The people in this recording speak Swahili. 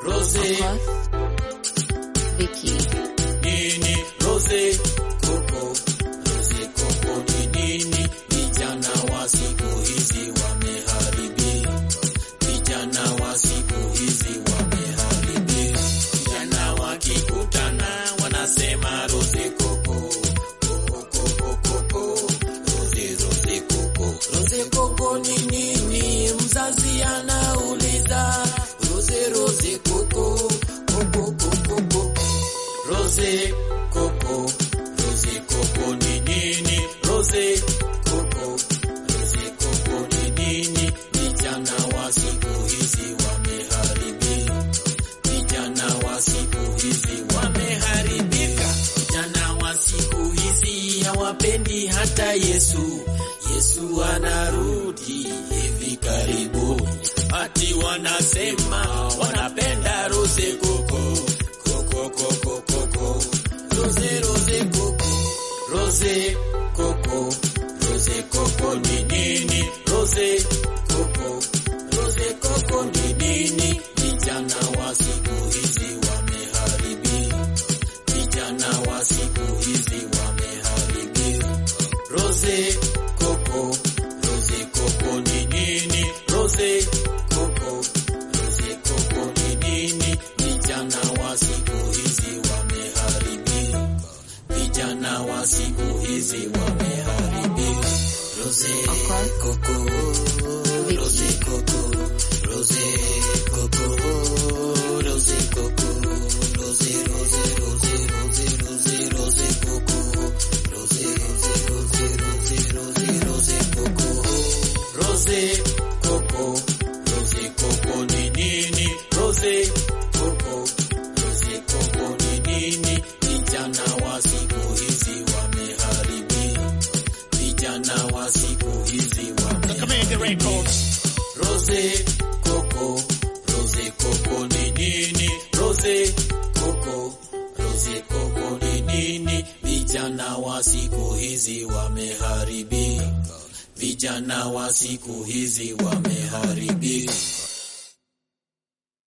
Rose Vicky. nini Rose Coco Rose Coco ni nini? Vijana wa siku hizi wameharibika, vijana wa siku hizi wameharibika. Vijana wakikutana wanasema Rose Coco Coco Coco Coco Rose Rose Coco Rose Coco ni nini? Mzazi anauliza Rose Rose Coco Coco Coco Coco Rose Coco, Rose Coco ni nini? Rose Coco, Rose Coco ni nini? Vijana wa siku hizi wameharibika, vijana wa siku hizi wameharibika, vijana wa siku hizi hawapendi hata Yesu. Yesu anarudi hivi karibuni, ati wanasema wanapenda Rose Coco Coco Coco Coco Rose Rose Coco Rose Coco Rose Coco ni nini? Rose Coco Rose Coco ni nini? Vijana wa siku hizi wameharibika, vijana wa siku hizi wameharibika. Rose Coco Rose Coco ni nini? Rose Coco Rose Coco ni nini? Vijana wa siku hizi wameharibika, vijana wa siku hizi wameharibika. Rose Coco Rose Coco Rose Coco Rose Coco Rose Rose Rose Rose Rose Rose Coco Rose Rose Rose Rose Rose Rose Coco Rose Coco Rose Coco ni nini? Rose Coco Rose Coco ni nini? Vijana wa siku hizi wameharibika, vijana wa siku hizi wameharibika. Rose Coco Rose Coco ni nini? Rose Coco Rose Coco ni nini? Vijana wa siku hizi wameharibika, vijana wa siku hizi wameharibika.